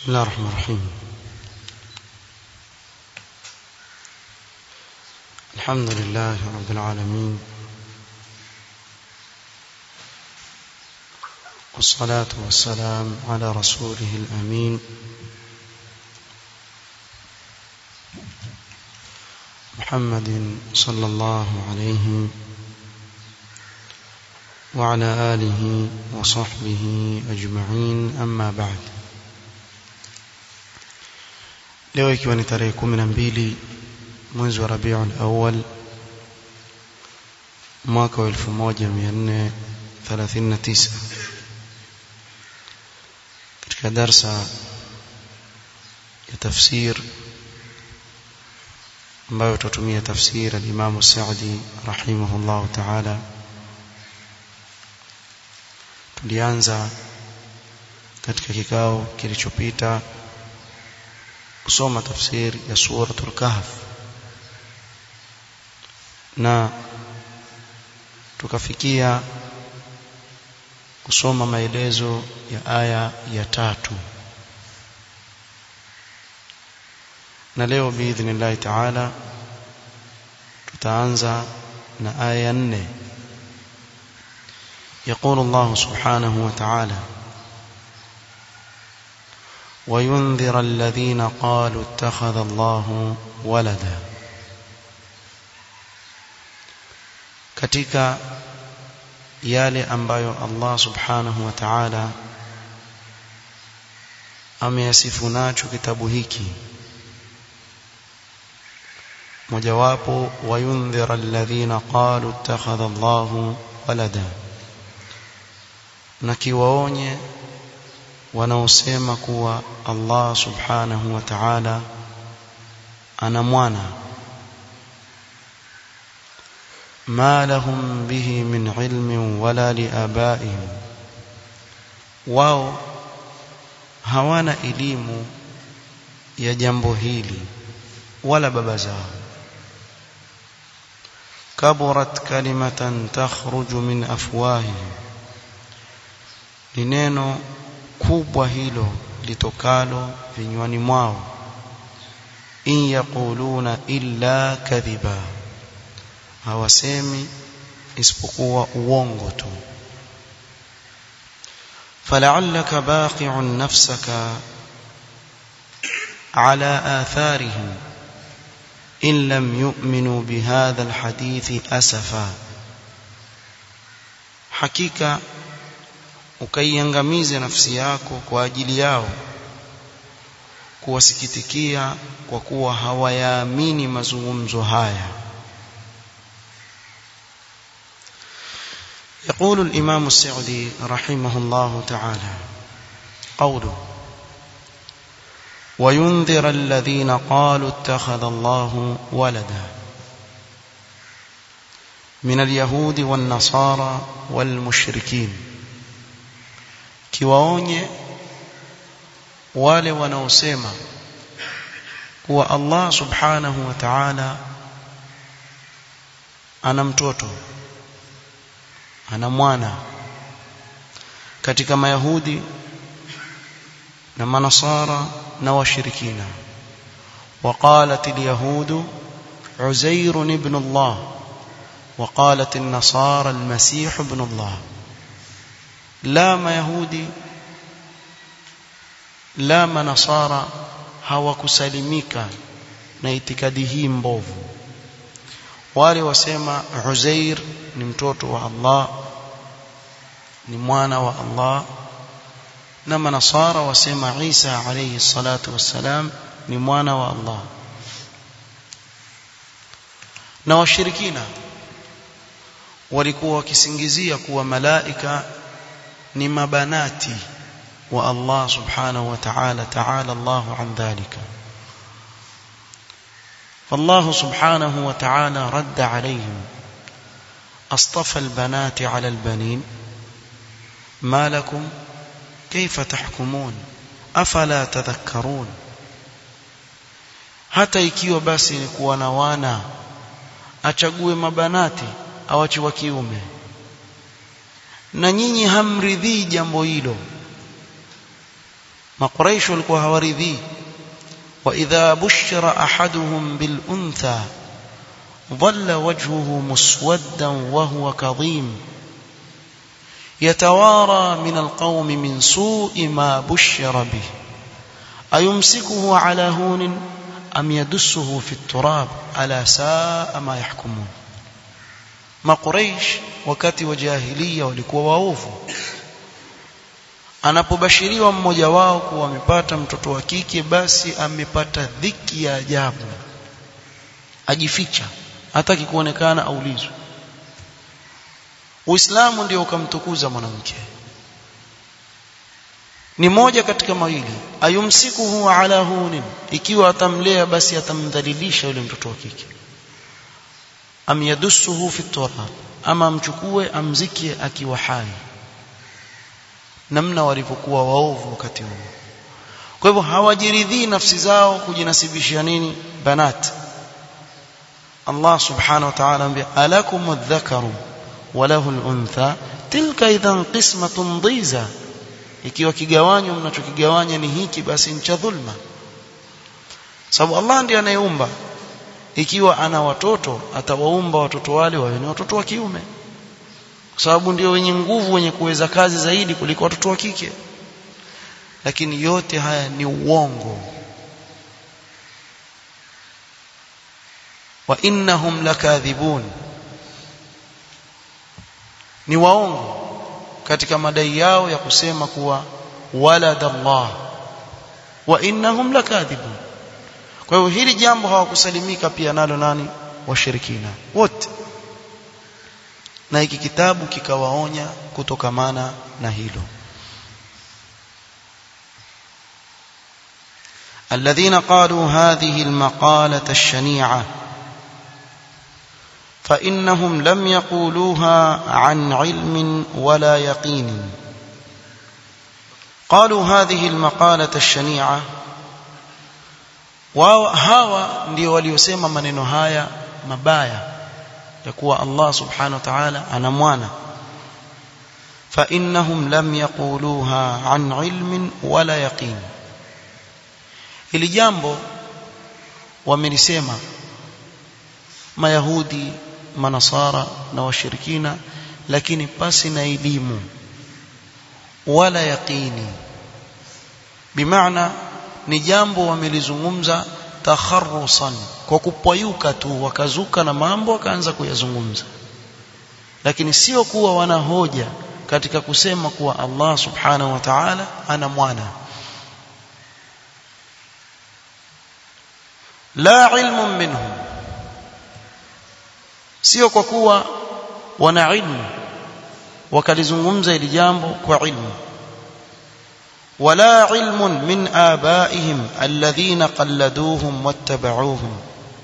بسم الله الرحمن الرحيم الحمد لله رب العالمين والصلاة والسلام على رسوله الأمين محمد صلى الله عليه وعلى آله وصحبه أجمعين أما بعد leo ikiwa ni tarehe 12 mwezi wa Rabiul Awwal mwaka wa 1439 katika darsa ya tafsir ambayo tutatumia tafsir al-Imam Sa'di rahimahullah ta'ala tulianza katika kikao kilichopita kusoma tafsiri ya suratul kahf na tukafikia kusoma maelezo ya aya ya tatu na leo biidhnillahi taala tutaanza na aya ya nne يقول الله سبحانه وتعالى وينذر الذين قالوا اتخذ الله ولدا katika yale ambayo Allah subhanahu wa ta'ala ameyasifu nacho kitabu hiki mojawapo wayundhira alladhina qalu ittakhadha Allahu walada na kiwaonye wanaosema kuwa Allah subhanahu wa ta'ala ana mwana ma lahum bihi min ilmin wala liabaihim wao hawana elimu ya jambo hili wala baba zao kaburat kalimatan takhruju min afwahihim ni neno kubwa hilo litokalo vinywani mwao in yaquluna illa kadhiba hawasemi isipokuwa uongo tu فلعلك باقع نفسك على آثارهم إن لم يؤمنوا بهذا الحديث أسفا حقيقة ukaiangamize nafsi yako kwa ajili yao kuwasikitikia kwa kuwa hawayaamini mazungumzo haya يقول الإمام السعدي رحمه الله تعالى قوله وينذر الذين قالوا اتخذ الله ولدا من اليهود والنصارى والمشركين kiwaonye wale wanaosema kuwa Allah subhanahu wa ta'ala ana mtoto ana mwana katika mayahudi na manasara na washirikina وقالت اليهود عزير ابن الله وقالت النصارى المسيح ابن الله la mayahudi la manasara hawakusalimika na itikadi hii mbovu wale wasema Uzair ni mtoto wa Allah ni mwana wa Allah na manasara wasema Isa alayhi salatu wassalam ni mwana wa Allah na washirikina walikuwa wakisingizia kuwa malaika ni mabanati wa Allah subhanahu wa ta'ala ta'ala Allah an dhalika فالله سبحانه وتعالى رد عليهم اصطفى البنات على البنين ما لكم كيف تحكمون افلا تذكرون hata ikiwa basi ni kuwa na wana achague mabanati awache wa kiume na nyinyi hamridhii jambo hilo makuraish walikuwa hawaridhii wa idha bushira ahaduhum bil untha ظل وجهه مسودا وهو كظيم يتوارى من القوم من سوء ما بشر به أيمسكه على هون أم يدسه في التراب ألا ساء ما يحكمون ما قريش wakati wa jahiliya walikuwa waovu anapobashiriwa mmoja wao kuwa amepata mtoto wa kike basi amepata dhiki ya ajabu ajificha hataki kuonekana aulizwe Uislamu ndio ukamtukuza mwanamke ni moja katika mawili ayumsikuhu ala hunin ikiwa atamlea basi atamdhalilisha yule mtoto wa kike am yadussuhu fi turab ama amchukue amzikie akiwa hai namna walivyokuwa waovu wakati huo kwa hivyo hawajiridhii nafsi zao kujinasibishia nini banat Allah subhanahu wa ta'ala ambia alakum adh-dhakaru wa lahu al-untha tilka idhan qismatun dhiza ikiwa kigawanyo mnachokigawanya ni hiki basi ni cha dhulma sababu Allah ndiye anayeumba ikiwa ana watoto atawaumba watoto wale wawe ni watoto wa kiume kwa sababu ndio wenye nguvu wenye kuweza kazi zaidi kuliko watoto wa kike lakini yote haya ni uongo wa innahum lakadhibun ni waongo katika madai yao ya kusema kuwa walad Allah wa innahum lakadhibun kwa hiyo hili jambo hawakusalimika pia nalo nani washirikina wote na hiki kitabu kikawaonya kutokamana na hilo الذين قالوا هذه المقالة الشنيعة فإنهم لم يقولوها عن علم ولا يقين قالوا هذه المقالة الشنيعة wao hawa ndio waliosema maneno haya mabaya ya kuwa Allah subhanahu wa ta'ala ana mwana fa innahum lam yaquluha an ilmin wala yaqin ili jambo wamelisema mayahudi manasara na washirikina lakini pasi na elimu wala yaqini bimaana ni jambo wamelizungumza takharusan kwa kupayuka tu wakazuka na mambo wakaanza kuyazungumza lakini sio kuwa wana hoja katika kusema kuwa Allah subhanahu wa ta'ala ana mwana la ilmun minhum sio kwa kuwa wana ilmu wakalizungumza ili jambo kwa ilmu ولا علم من آبائهم الذين قلدوهم واتبعوهم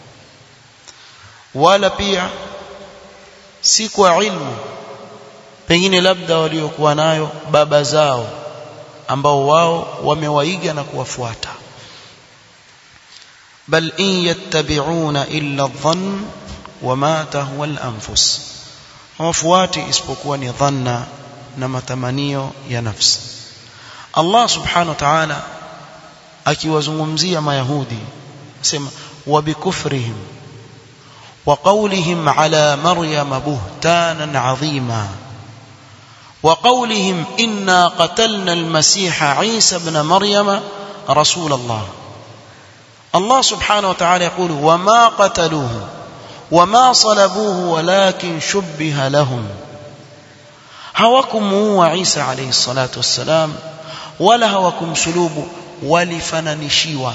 ولا pia si kwa ilmu pengine labda waliokuwa nayo baba zao ambao wao wamewaiga na kuwafuata bal in yattabi'una illa adh-dhann wama tahwa al-anfus hawafuati isipokuwa ni dhanna na matamanio ya nafsi Allah subhanahu wa ta'ala akiwazungumzia mayahudi sema wa bikufrihim wa qawlihim ala maryam buhtanan azima wa qawlihim inna qatalna al-masiha Isa ibn maryam rasul Allah Allah subhanahu wa ta'ala يقول وما قتلوه وما صلبوه ولكن شبه لهم hawakumuua Isa alayhi salatu wassalam wala hawakumsulubu walifananishiwa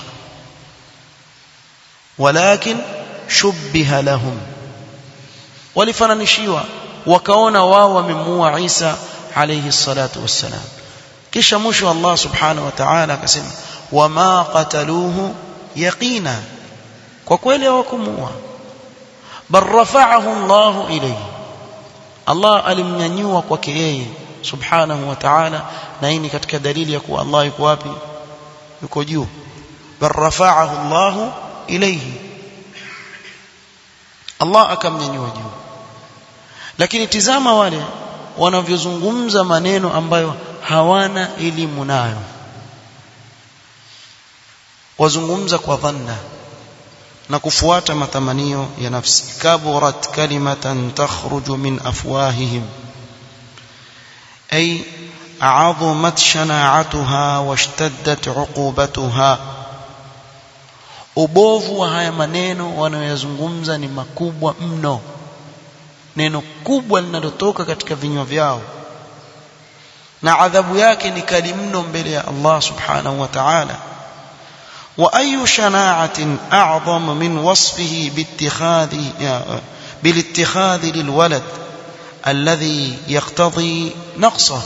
walakin shubbiha lahum walifananishiwa wakaona wao wamemuua Isa alayhi salatu wassalam kisha mwisho Allah subhanahu wa ta'ala akasema wama qataluhu yaqina kwa kweli hawakumuua bal rafa'ahu Allah ilayhi Allah alimnyanyua kwake yeye subhanahu wa ta'ala na hii ni katika dalili ya kuwa Allah yuko wapi yuko juu bal rafa'ahu Allah ilayhi Allah akamnyanyua juu lakini tizama wale wanavyozungumza maneno ambayo hawana elimu nayo wazungumza kwa dhanna na kufuata matamanio ya nafsi kaburat kalimatan takhruju min afwahihim ay a'azumat shana'atuha washtaddat 'uqubatuha ubovu wa haya maneno wanayoyazungumza ni makubwa mno neno kubwa linalotoka katika vinywa vyao na adhabu yake ni kali mno mbele ya Allah subhanahu wa ta'ala وأي شناعة أعظم من وصفه باتخاذ بالاتخاذ للولد الذي يقتضي نقصه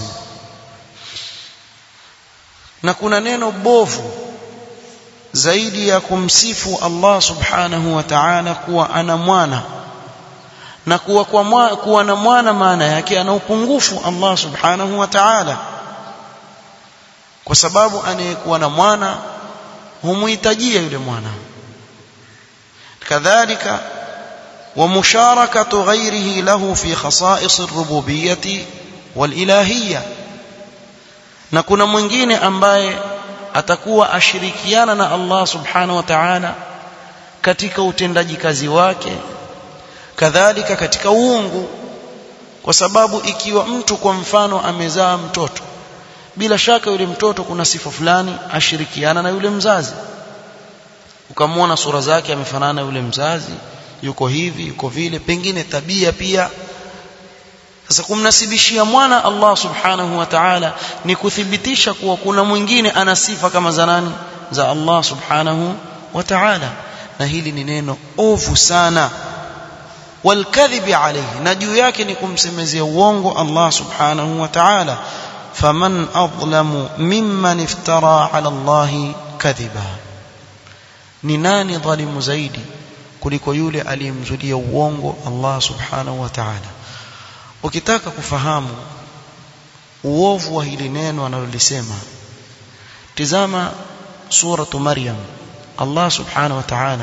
na kuna neno bovu zaidi ya kumsifu Allah subhanahu wa ta'ala kuwa ana mwana na kuwa kwa mwa, kuwa na mwana maana yake ana upungufu Allah subhanahu wa ta'ala kwa sababu anayekuwa na mwana humuhitajia yule mwana kadhalika ومشاركة غيره له في خصائص الربوبية والإلهية na kuna mwingine ambaye atakuwa ashirikiana na Allah subhanahu wa ta'ala katika utendaji kazi wake kadhalika katika uungu kwa sababu ikiwa mtu kwa mfano amezaa mtoto bila shaka yule mtoto kuna sifa fulani ashirikiana na yule mzazi ukamwona sura zake amefanana na yule mzazi yuko hivi yuko vile pengine tabia pia sasa kumnasibishia mwana Allah subhanahu wa ta'ala ni kuthibitisha kuwa kuna mwingine ana sifa kama za nani za Allah subhanahu wa ta'ala na hili ni neno ovu sana والكذب عليه na juu yake ni kumsemezea uongo Allah subhanahu wa ta'ala faman adlamu mimman iftara ala Allah kadhiba ni nani dhalimu zaidi kuliko yule aliyemzulia uongo Allah subhanahu wa ta'ala ukitaka kufahamu uovu wa hili neno analolisema tizama suratu maryam Allah subhanahu wa ta'ala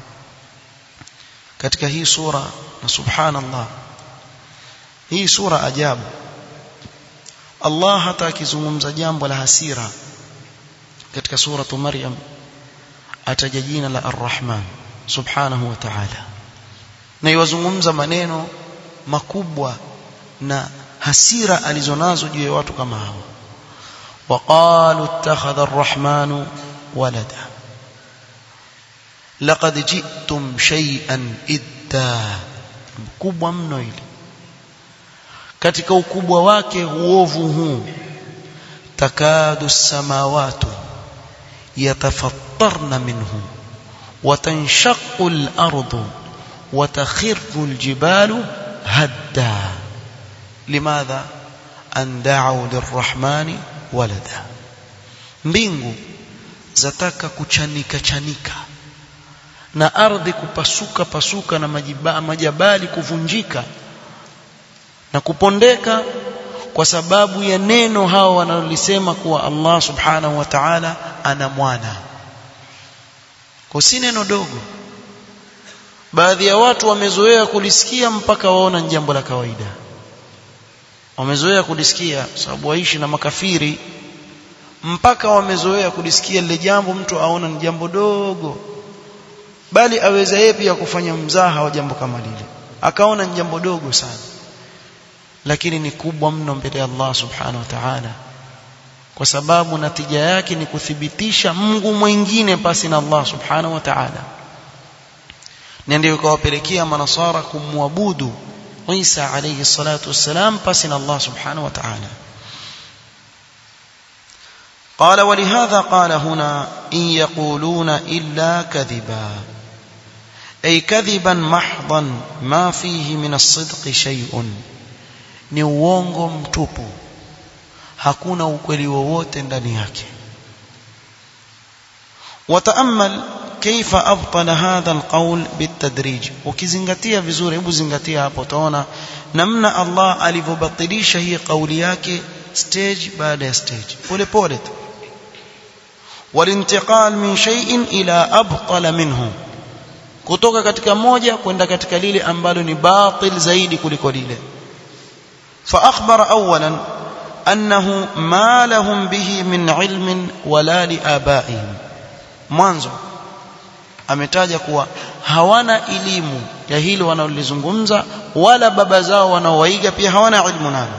katika hii sura na subhanallah hii sura ajabu Allah hata akizungumza jambo la hasira katika suratu maryam ataja jina la arrahman subhanahu wa ta'ala na iwazungumza maneno makubwa na hasira alizonazo juu ya watu kama hawa وقالوا اتخذ الرحمن ولدا لقد جئتم شيئا idda mkubwa mno ile katika ukubwa wake uovu huu takadu samawatu yatafattarna minhu وتنشق الأرض وتخر الجبال هدا لماذا أن دعوا للرحمن ولدا mbingu zataka kuchanika chanika na ardhi kupasuka pasuka na majiba, majabali kuvunjika na kupondeka kwa sababu ya neno hao wanalolisema kuwa Allah subhanahu wa ta'ala ana mwana kwa si neno dogo baadhi ya watu wamezoea kulisikia mpaka waona ni jambo la kawaida wamezoea kulisikia sababu waishi na makafiri mpaka wamezoea kulisikia lile jambo mtu aona ni jambo dogo bali aweza yeye pia kufanya mzaha wa jambo kama lile akaona ni jambo dogo sana lakini ni kubwa mno mbele ya Allah subhanahu wa ta'ala kwa sababu natija yake ni kuthibitisha Mungu mwingine pasi na Allah subhanahu wa ta'ala na ndio ikawapelekea manasara kumwabudu Isa alayhi salatu wassalam pasi na Allah subhanahu wa ta'ala قال ولهذا قال هنا إن يقولون إلا كذبا أي كذبا محضا ما فيه من الصدق شيء ni uongo mtupu hakuna ukweli wowote ndani yake wataamal kaifa abtala hadha alqawl bitadrij ukizingatia vizuri hebu zingatia hapo utaona namna Allah alivyobatilisha hii kauli yake stage baada ya stage pole pole tu walintiqal min shay'in ila abtala minhu kutoka katika moja kwenda katika lile ambalo ni batil zaidi kuliko lile فأخبر أولا أنه ما لهم به من علم ولا لآبائهم mwanzo ametaja kuwa hawana elimu ya hilo wanaolizungumza wala baba zao wanaowaiga pia hawana ilmu nalo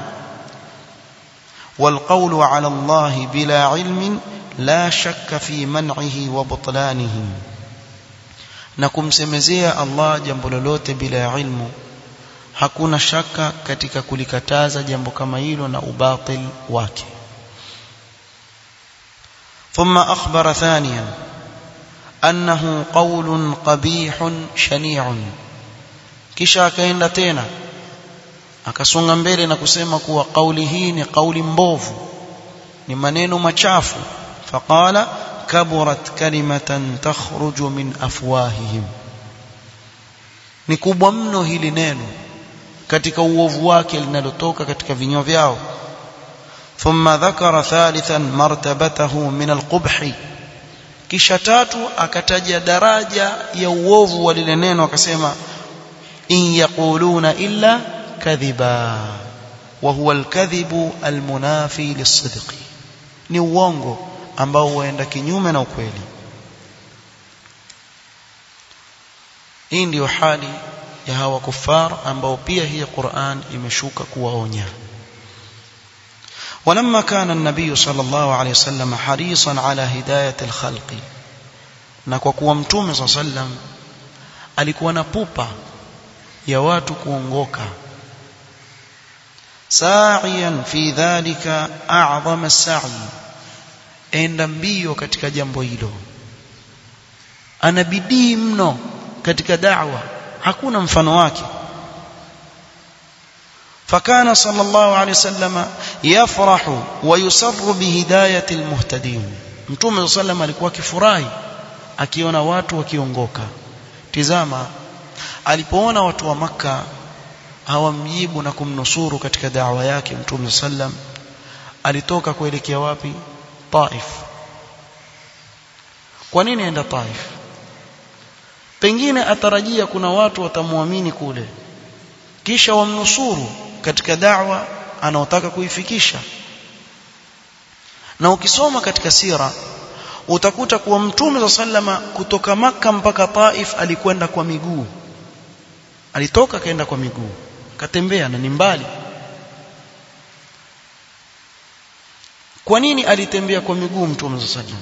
والقول على الله بلا علم لا شك في منعه وبطلانه na kumsemezea Allah jambo lolote bila ilmu hakuna shaka katika kulikataza jambo kama hilo na ubatil wake ثم أخبر ثانيا أنه قول قبيح شنيع kisha akaenda tena akasonga mbele na kusema kuwa kauli hii ni kauli mbovu ni maneno machafu faqala kaburat kalimatan takhruju min afwahihim ni kubwa mno hili neno katika uovu wake linalotoka katika vinywa vyao ثم ذكر ثالثا مرتبته من القبح kisha tatu akataja daraja ya uovu wa lile neno akasema in yaquluna illa kadhiba wa huwa alkadhibu almunafi lisidqi ni uongo ambao huenda kinyume na ukweli hii ndiyo hali ya hawa kufar ambao pia hii Qur'an imeshuka kuwaonya ولما كان النبي صلى الله عليه وسلم حريصا على هداية الخلق na kwa kuwa mtume صلى الله عليه وسلم alikuwa na pupa ya watu kuongoka sa'iyan fi dhalika a'zama as-sa'i enda mbio katika jambo hilo ana bidii mno katika da'wa hakuna mfano wake فكان صلى الله عليه وسلم يفرح ويسر بهداية المهتدين mtume صلى الله alikuwa akifurahi akiona watu wakiongoka tizama alipoona watu wa maka hawamjibu na kumnusuru katika da'wa yake mtume sallam alitoka kuelekea wapi Taif kwa nini aenda Taif pengine atarajia kuna watu watamwamini kule kisha wamnusuru katika da'wa anaotaka kuifikisha na ukisoma katika sira utakuta kuwa mtume sallama kutoka maka mpaka Taif alikwenda kwa miguu alitoka kaenda kwa miguu katembea na ni mbali kwa nini alitembea kwa miguu mtume sallam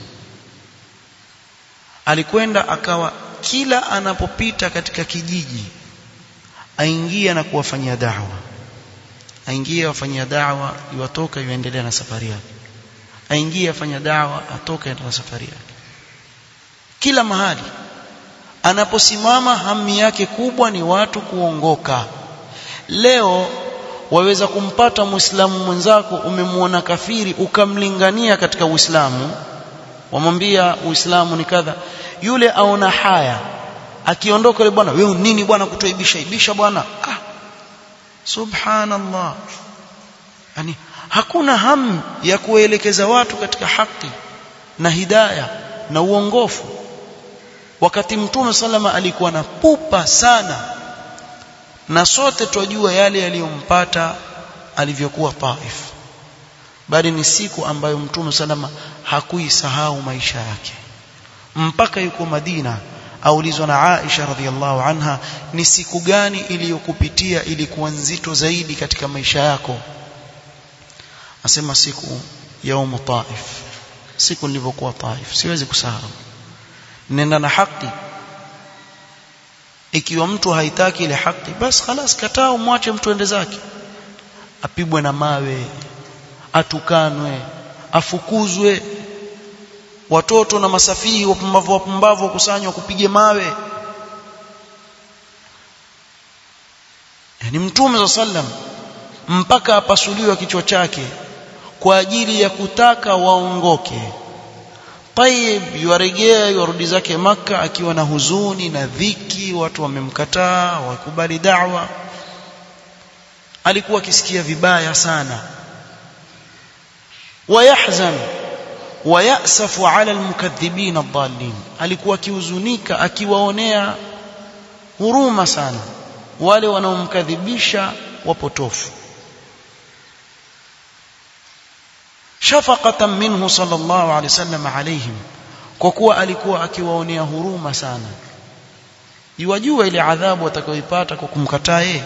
alikwenda akawa kila anapopita katika kijiji aingia na kuwafanyia da'wa aingia wafanyia da'wa iwatoka iendelea na safari yake aingia afanya da'wa atoka na safari yake kila mahali anaposimama hami yake kubwa ni watu kuongoka leo waweza kumpata muislamu mwenzako umemwona kafiri ukamlingania katika uislamu wamwambia uislamu ni kadha yule aona haya akiondoka yule bwana wewe nini bwana kutoibisha ibisha bwana ah subhanallah yani hakuna hamu ya kuelekeza watu katika haki na hidaya na uongofu wakati mtume salama alikuwa na pupa sana na sote twajua yale yaliyompata alivyokuwa Taif bali ni siku ambayo mtume salama hakuisahau maisha yake mpaka yuko Madina aulizwa na Aisha radhiallahu anha ni siku gani iliyokupitia ilikuwa nzito zaidi katika maisha yako asema siku yaumu Taif siku nilivyokuwa Taif siwezi kusahau nenda na haki ikiwa mtu haitaki ile haki basi خلاص kataa umwache mtu ende zake apigwe na mawe atukanwe afukuzwe watoto na masafihi wapumbavu wapumbavu wakusanywa kupige mawe ni mtume sallam mpaka apasuliwa kichwa chake kwa ajili ya kutaka waongoke Taib yuarejea yuarudi zake maka akiwa na huzuni na dhiki watu wamemkataa wakubali da'wa alikuwa akisikia vibaya sana wayahzan wayasafu ala almukaththibin adallin alikuwa akihuzunika akiwaonea huruma sana wale wanaomkadhibisha wapotofu شفقة منه صلى الله عليه وسلم عليهم kwa kuwa alikuwa akiwaonea huruma sana iwajua ile adhabu watakayoipata kwa kumkataa yeye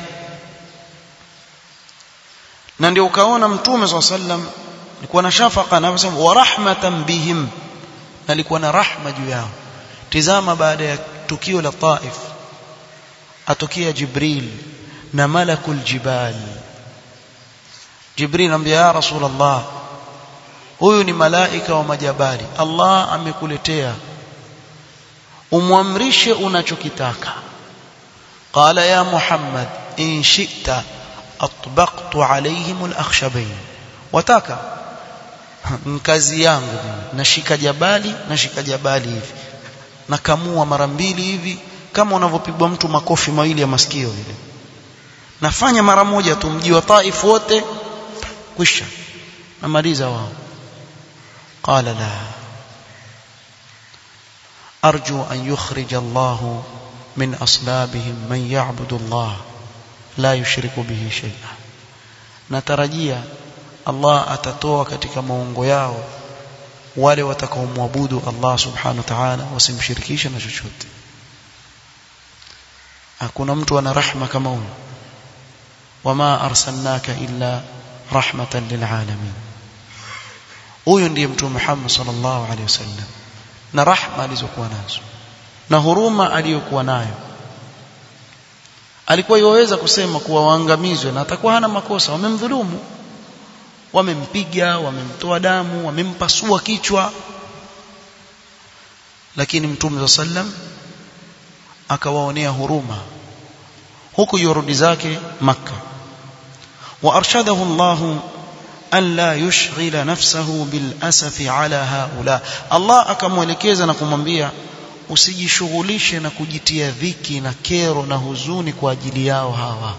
na ndio ukaona mtume swalla sallam alikuwa na shafaka na anasema wa rahmatan bihim alikuwa na rahma juu yao tizama baada ya tukio la Taif atokea Jibril na malakul jibal Jibril anambia ya Rasulullah huyu ni malaika wa majabali Allah amekuletea umwamrishe unachokitaka qala ya Muhammad in shi'ta atbaqtu alayhim al-akhshabayn wataka kazi yangu nashika jabali nashika jabali hivi nakamua mara mbili hivi kama unavyopigwa mtu makofi mawili ya masikio vile nafanya mara moja tu mji wa Taif wote kwisha namaliza wao qala la arju an yukhrij Allah min aslabihim man ya'budu Allah la yushriku bihi shay'a natarajia Allah atatoa katika maungo yao wale watakaomwabudu Allah subhanahu wa ta'ala wasimshirikishe na chochote hakuna mtu ana rahma kama huyo wama arsalnaka illa rahmatan lilalamin huyo ndiye mtume Muhammad sallallahu alaihi wasallam na rahma alizokuwa nazo na huruma aliyokuwa nayo alikuwa yoweza kusema kuwa waangamizwe na atakuwa hana makosa wamemdhulumu wamempiga wamemtoa damu wamempasua kichwa lakini mtume sallam akawaonea huruma huku yorudi zake makka وارشده الله ان لا يشغل نفسه بالاسف على هؤلاء الله akamwelekeza na kumwambia usijishughulishe na kujitia dhiki na kero na huzuni kwa ajili yao hawa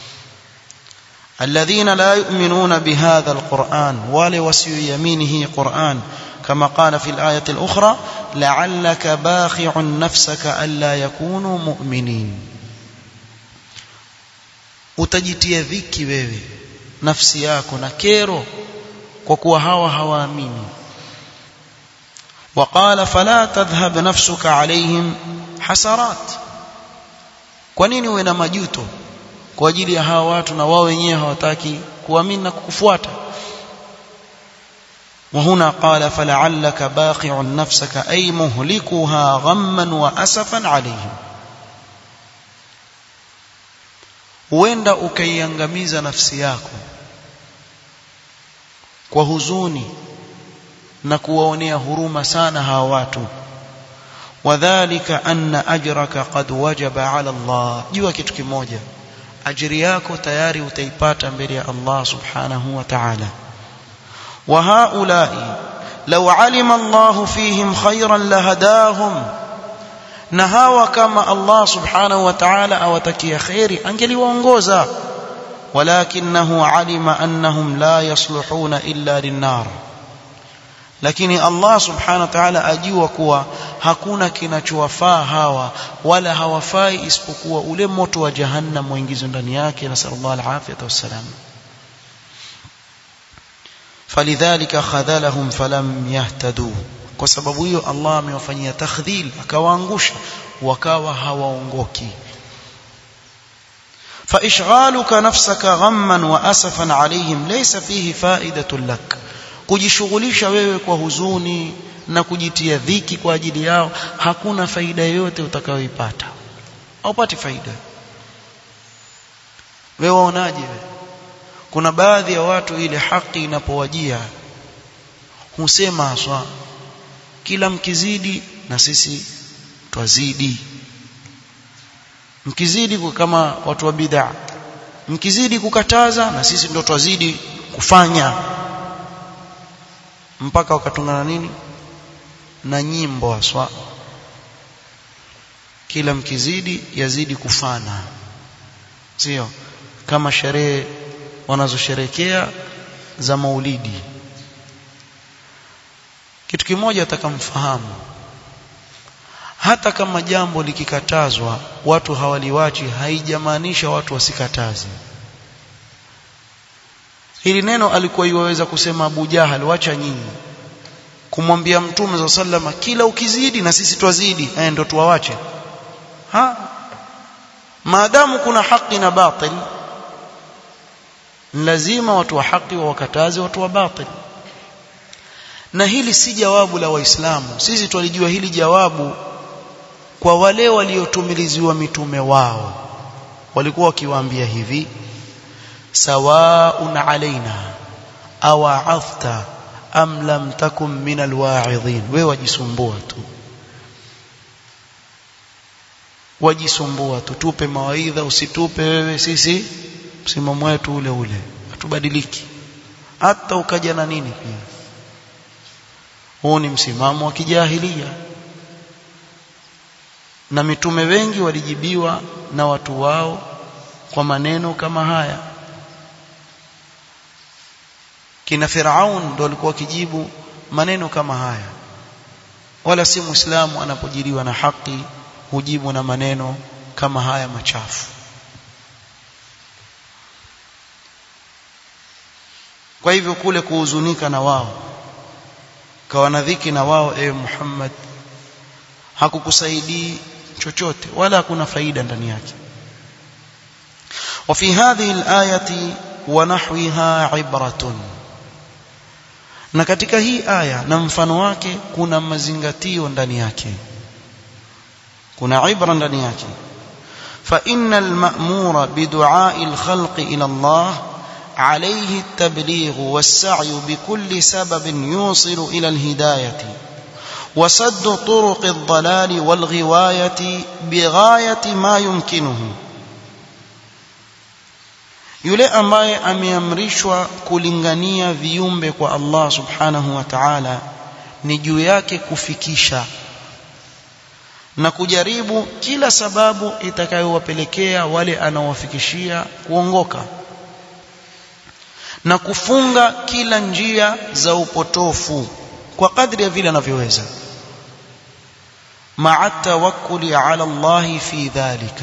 الذين لا يؤمنون بهذا القرآن ولا وسيؤمنه قرآن كما قال في الآية الأخرى لعلك باخع نفسك ألا يكونوا مؤمنين utajitia dhiki wewe nafsi yako na kero kwa kuwa hawa hawaamini وقال فلا تذهب نفسك عليهم حسرات kwa nini uwe na majuto kwa ajili ya hawa watu na wao wenyewe hawataki kuamini na kukufuata وهنا قال فلعلك باقع نفسك أي مهلكها غما وأسفا عليهم huenda ukaiangamiza nafsi yako kwa huzuni na kuwaonea huruma sana hawa watu wadhālika anna ajraka qad wajaba 'ala Allah jua kitu kimoja ajiri yako tayari utaipata mbele ya Allah subhanahu wa ta'ala wa haula'i law 'alima Allah fihim khayran lahadahum na hawa kama Allah subhanahu wa ta'ala awatakia khairi angeliwaongoza walakinahu 'alima annahum la yasluhuna illa lin-nar lakini Allah subhanahu wa ta'ala ajua kuwa hakuna kinachowafaa hawa wala hawafai isipokuwa ule moto wa jahannam waingizwe ndani yake na sallallahu alafiyata wassalam falidhalika khadhalahum falam yahtadu kwa sababu hiyo Allah amewafanyia takhdhil akawaangusha wakawa hawaongoki فإشغالك نفسك غما وأسفا عليهم ليس فيه فائدة لك kujishughulisha wewe kwa huzuni na kujitia dhiki kwa ajili yao hakuna faida yoyote utakayoipata haupati faida wewe waonaje kuna baadhi ya watu ile haki inapowajia husema haswa kila mkizidi na sisi twazidi mkizidi kama watu wa bid'a mkizidi kukataza na sisi ndo twazidi kufanya mpaka wakatungana nini na nyimbo haswa kila mkizidi yazidi kufana sio kama sherehe wanazosherekea za maulidi kitu kimoja atakamfahamu hata kama jambo likikatazwa watu hawaliwachi haijamaanisha watu wasikataze hili neno alikuwa iwaweza kusema Abu Jahal wacha nyinyi kumwambia mtume za sallama kila ukizidi na sisi twazidi eh ndio tuwawache ha maadamu kuna haki na batil lazima watu wa haki wawakataze watu wa batil na hili si jawabu la waislamu sisi twalijua hili jawabu kwa wale waliotumiliziwa mitume wao walikuwa wakiwaambia hivi sawaun alaina awa'afta am lam takum min alwa'idhin wewe wajisumbua tu wajisumbua tu tupe mawaidha usitupe wewe sisi msimamo wetu ule ule hatubadiliki hata ukaja na nini pia huu ni msimamo wa kijahilia na mitume wengi walijibiwa na watu wao kwa maneno kama haya kina Firaun ndo walikuwa wakijibu maneno kama haya wala si muislamu anapojiliwa na haki hujibu na maneno kama haya machafu kwa hivyo kule kuhuzunika na wao kawa na dhiki na wao ewe Muhammad hakukusaidii chochote wala hakuna faida ndani yake وفي هذه الآية ونحوها عبرة na katika hii aya na mfano wake kuna mazingatio ndani yake kuna ibra ndani yake fa innal ma'mura bi du'a'i al-khalq ila Allah alayhi at-tabligh was-sa'y bi kulli sababin yusilu ila al-hidayati وسد طرق الضلال والغواية بغاية ما يمكنه yule ambaye ameamrishwa kulingania viumbe kwa Allah subhanahu wa ta'ala ni juu yake kufikisha na kujaribu kila sababu itakayowapelekea wale anaowafikishia kuongoka na kufunga kila njia za upotofu kwa kadri ya vile anavyoweza ma'a tawakkuli ala Allah fi dhalika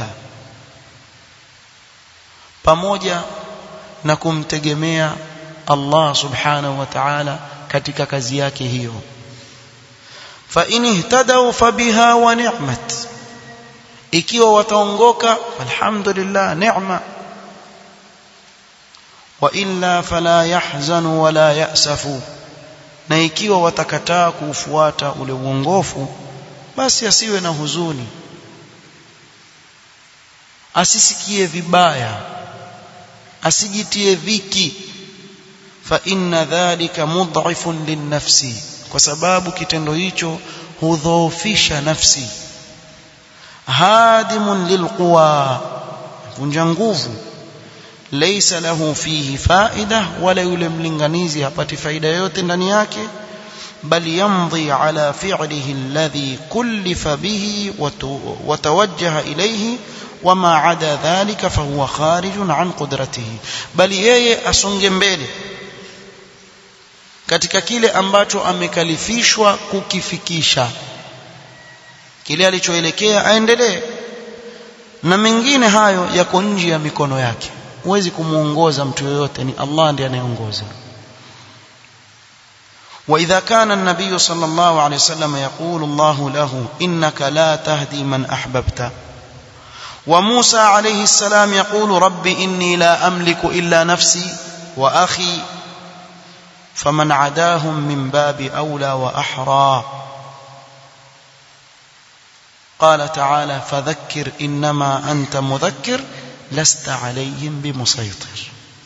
pamoja na kumtegemea Allah subhanahu wa ta'ala katika kazi yake hiyo fa in ihtadaw fabiha wa ni'mat ikiwa wataongoka alhamdulillah neema wa illa fala yahzanu wala ya'safu na ikiwa watakataa kuufuata ule uongofu basi asiwe na huzuni asisikie vibaya asijitie dhiki fa inna dhalika mudhifun linnafsi kwa sababu kitendo hicho hudhoofisha nafsi hadimun lilquwa vunja nguvu laysa lahu fihi faida wala yule mlinganizi hapati faida yote ndani yake بل يمضي على فعله الذي كلف به وتوجه إليه وما عدا ذلك فهو خارج عن قدرته بل yeye asonge mbele katika kile ambacho amekalifishwa kukifikisha kile alichoelekea aendelee na mengine hayo yako nje ya mikono yake huwezi kumuongoza mtu yoyote ni Allah ndiye anayeongoza وإذا كان النبي صلى الله عليه وسلم يقول الله له إنك لا تهدي من أحببت وموسى عليه السلام يقول رب إني لا أملك إلا نفسي وأخي فمن عداهم من باب أولى وأحرى قال تعالى فذكر إنما أنت مذكر لست عليهم بمسيطر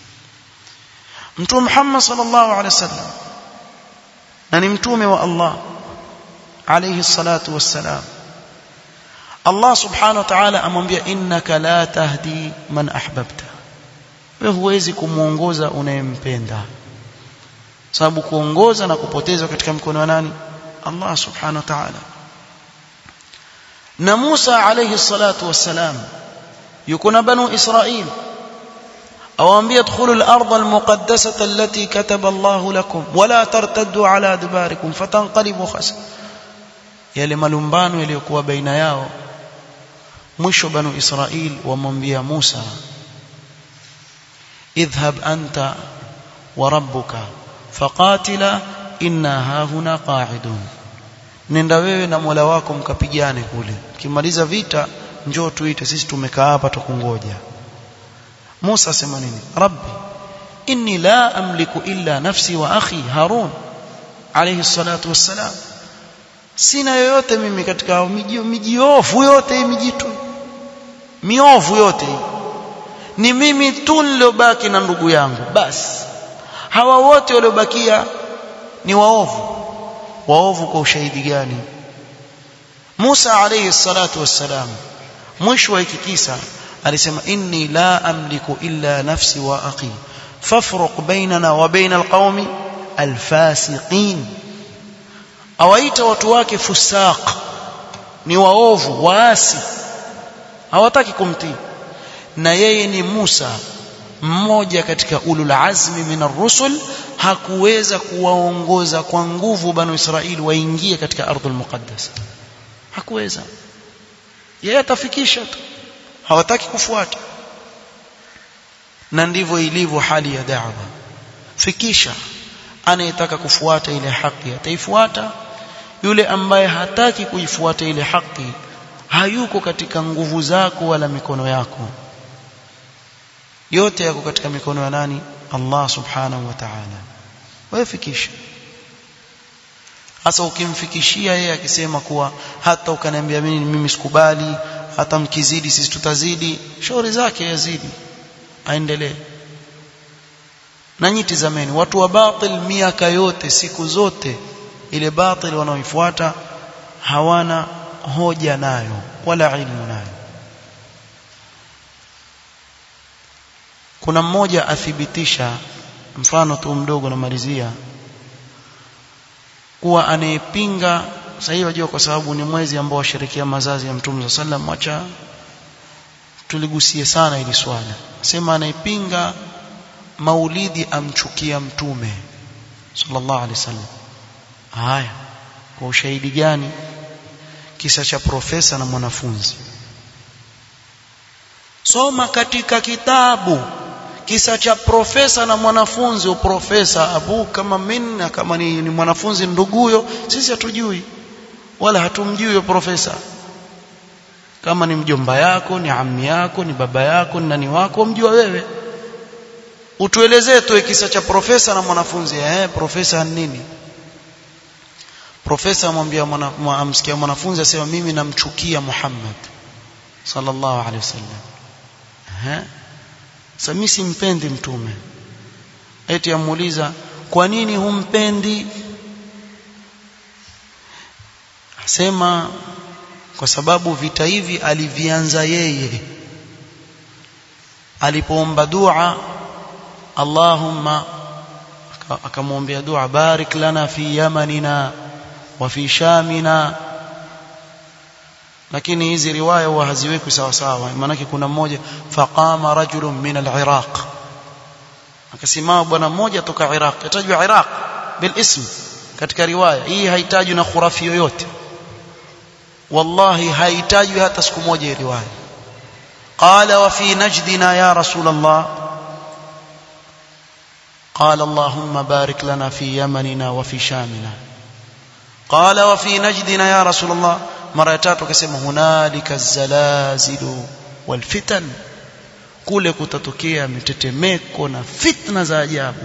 متوم محمد صلى الله عليه وسلم na ni mtume wa Allah alayhi salatu wassalam Allah subhanahu wa ta'ala amwambia innaka la tahdi man ahbabta wewe huwezi kumuongoza unayempenda sababu kuongoza na kupoteza katika mkono wa nani Allah subhanahu wa ta'ala na Musa alayhi salatu wassalam yuko na banu Israil أوامبي ادخلوا الأرض المقدسة التي كتب الله لكم ولا ترتدوا على أدباركم فتنقلبوا خسر yale malumbano yaliyokuwa baina yao mwisho banu Israil wamwambia Musa idhhab anta wa rabbuka faqatila inna hahuna qa'idun nenda wewe na Mola wako mkapigane kule kimaliza vita njoo tuite sisi tumekaa hapa tukungoja Musa asema nini rabbi inni la amliku illa nafsi wa akhi harun alayhi salatu wassalam sina yoyote mimi katika miji mijiofu yote hii mijitu miovu yote hii ni mimi tu niliobaki na ndugu yangu basi hawa wote waliobakia ni waovu waovu kwa ushahidi gani Musa alayhi salatu wassalam mwisho wa hiki kisa alisema inni la amliku illa nafsi wa akhi fafruq bainana wa baina alqaumi alfasiqin awaita watu wake fusaq ni waovu waasi hawataki kumtii na yeye ni Musa mmoja katika ulul azmi min ar-rusul hakuweza kuwaongoza kwa nguvu banu Israili waingie katika ardhul muqaddas hakuweza yeye atafikisha tu hawataki kufuata na ndivyo ilivyo hali ya da'wa fikisha anayetaka kufuata ile haki ataifuata yule ambaye hataki kuifuata ile haki hayuko katika nguvu zako wala mikono yako yote yako katika mikono ya nani Allah subhanahu wa ta'ala wewe fikisha hasa ukimfikishia yeye akisema kuwa hata ukaniambia mimi mimi sikubali hata mkizidi sisi tutazidi shauri zake yazidi aendelee na nyiti zameni watu wa batil miaka yote siku zote ile batil wanaoifuata hawana hoja nayo wala ilmu nayo kuna mmoja athibitisha mfano tu mdogo namalizia kuwa anayepinga sasa hivi wajua kwa sababu ni mwezi ambao washerekea mazazi ya mtume sallam wacha tuligusie sana ili swala sema anayepinga maulidi amchukia mtume sallallahu alaihi wasallam haya kwa ushahidi gani kisa cha profesa na mwanafunzi soma katika kitabu kisa cha profesa na mwanafunzi uprofesa abu kama minna kama ni, ni mwanafunzi nduguyo sisi hatujui wala hatumjui huyo profesa kama ni mjomba yako ni ammi yako ni baba yako ni nani wako mjua wewe utuelezee tu kisa cha profesa na mwanafunzi eh profesa nini profesa amwambia mwana, amsikia mwanafunzi asema mimi namchukia Muhammad sallallahu alaihi wasallam eh sasa mimi simpendi mtume eti amuuliza kwa nini humpendi asema kwa sababu vita hivi alivianza yeye alipoomba dua Allahumma akamwombea dua barik lana fi yamanina wa fi shamina lakini hizi riwaya huwa haziwekwi sawa sawa maanake kuna mmoja faqama rajulun min al-iraq akasimama bwana mmoja toka Iraq yatajwa Iraq bil ism katika riwaya hii haitajwi na khurafi yoyote wallahi haitajwi hata siku moja hii riwaya qala wa fi najdina ya rasul allah قال اللهم بارك لنا في يمننا وفي شامنا قال وفي نجدنا يا رسول الله mara ya tatu akasema hunalika zalazilu walfitan kule kutatokea mitetemeko na fitna za ajabu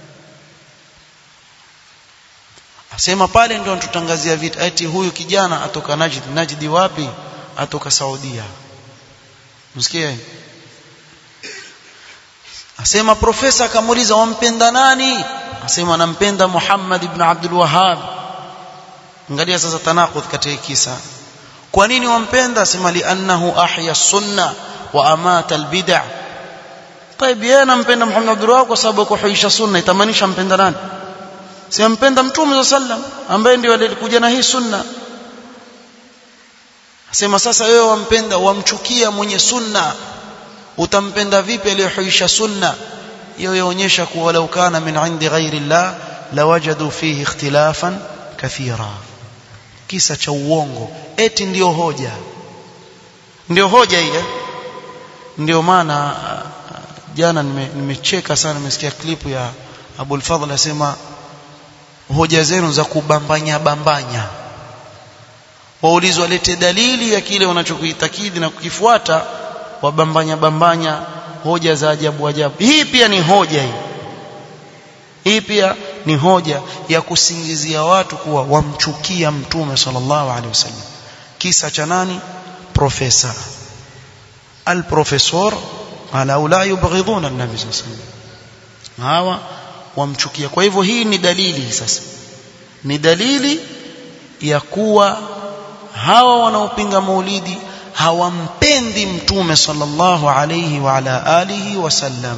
asema pale ndio tutangazia vita eti huyu kijana atoka Najd Najdi wapi atoka Saudia msikie asema profesa akamuuliza wampenda nani asema nampenda Muhammad ibn Abdul Wahhab angalia sasa tanakudh katika kisa kwa nini wampenda asema li annahu ahya sunna wa amata albid'a طيب yeye anampenda Muhammad Abdul Wahhab kwa sababu kuhuisha sunna itamanisha mpenda nani si mpenda mtume sallam ambaye ndio alikuja na hii sunna asema sasa wewe wampenda wamchukia mwenye sunna utampenda vipi aliyehuisha sunna hiyo yaonyesha kuwa walau kana min indi ghairi llah lawajadu fihi ikhtilafan kathira kisa cha uongo eti ndio hoja ndio hoja hii ndio maana jana nimecheka nime sana nimesikia klipu ya Abul Fadhl asema hoja zenu za kubambanya bambanya waulizwa lete dalili ya kile wanachokuitakidi na kukifuata wabambanya bambanya hoja za ajabu ajabu hii pia ni hoja hii hii pia ni hoja ya kusingizia watu kuwa wamchukia mtume sallallahu alaihi wasallam kisa cha nani profesa alprofesor ala la yubghiduna an-nabi sallallahu alaihi wasallam hawa wamchukia kwa hivyo hii ni dalili sasa ni dalili ya kuwa hawa wanaopinga maulidi hawampendi mtume sallallahu alayhi wa ala alihi wasallam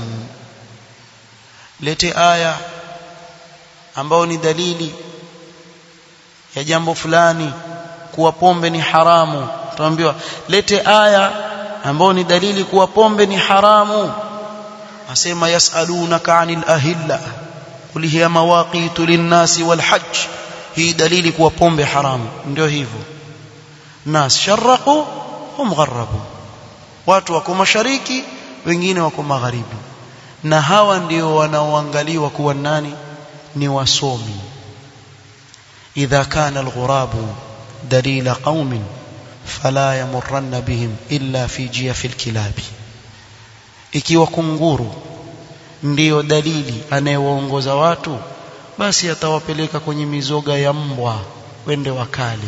lete aya ambao ni dalili ya jambo fulani kuwa pombe ni haramu tuambiwa lete aya ambao ni dalili kuwa pombe ni haramu asema yasalunaka anil ahilla qul hiya mawaqitu linnasi walhajj hii dalili kuwa pombe haramu ndio hivyo nas sharaqu hum gharabu watu wako mashariki wengine wako magharibi na hawa ndio wanaoangaliwa kuwa nani ni wasomi idha kana alghurabu dalila qaumin fala yamurranna bihim illa fi jiyafil kilabi ikiwa kunguru ndiyo dalili anayewaongoza watu basi atawapeleka kwenye mizoga ya mbwa wende wakale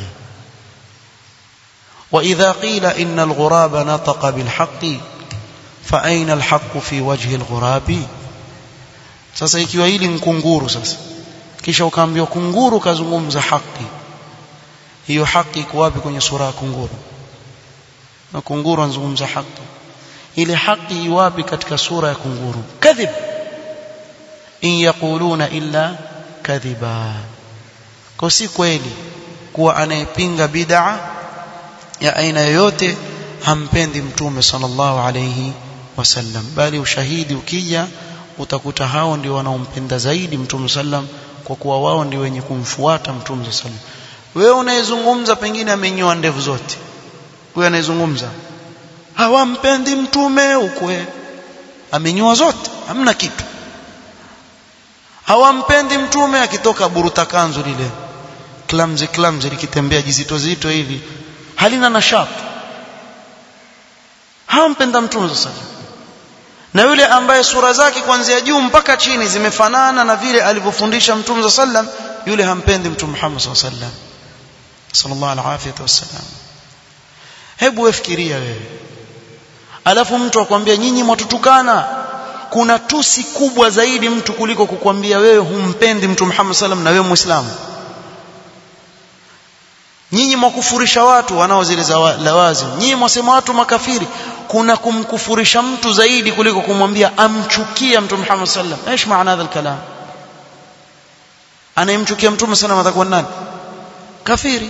واذا قيل ان الغراب نطق بالحق فاين الحق في وجه الغراب sasa ikiwa hili ni kunguru sasa kisha ukaambiwa kunguru kazungumza haki hiyo haki iko wapi kwenye sura ya kunguru na kunguru anazungumza haki ile haki iwapi katika sura ya kunguru kadhib in yaquluna illa kadhiba kwa si kweli kuwa anayepinga bid'a ya aina yoyote hampendi mtume sallallahu alayhi wasallam bali ushahidi ukija utakuta hao ndio wanaompenda zaidi mtume sallam kwa kuwa wao ndio wenye kumfuata mtume sallam wewe unayezungumza pengine amenyoa ndevu zote huyo anayezungumza hawampendi mtume ukwe amenyoa zote hamna kitu hawampendi mtume akitoka buruta kanzu lile klamzi klamzi likitembea jizito zito hivi halina nashat hampenda mtume sasa na yule ambaye sura zake kuanzia juu mpaka chini zimefanana na vile alivyofundisha mtume sallam yule hampendi mtume Muhammad sallallahu alaihi wasallam sallallahu alaihi wasallam hebu wefikiria wewe alafu mtu akwambia nyinyi mwatutukana kuna tusi kubwa zaidi mtu kuliko kukwambia wewe humpendi mtume Muhammad sallam na wewe muislamu nyinyi mwakufurisha watu wanao zile lawazi nyinyi mwasema watu makafiri kuna kumkufurisha mtu zaidi kuliko kumwambia amchukia mtume Muhammad sallam ايش maana hadha الكلام anayemchukia mtume sallam atakuwa nani kafiri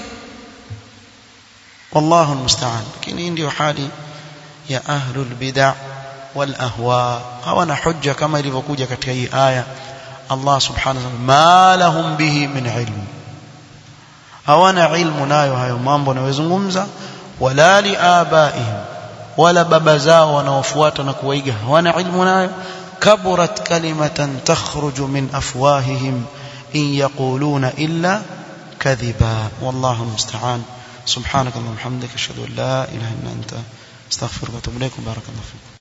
والله المستعان lakini hii ndio hali ya ahlul bid'ah wal ahwa hawana hujja kama ilivyokuja katika hii aya Allah subhanahu wa ta'ala ma lahum bihi min ilm hawana ilmu nayo hayo mambo yanayozungumza wala liabaihim wala baba zao wanaofuata na kuwaiga hawana ilmu nayo kaburat kalimatan takhruju min afwahihim in yaquluna illa kadhiba wallahu almusta'an subhanaka allahumma hamdika ashhadu an la ilaha illa anta astaghfiruka wa atubu ilaik barakallahu fiik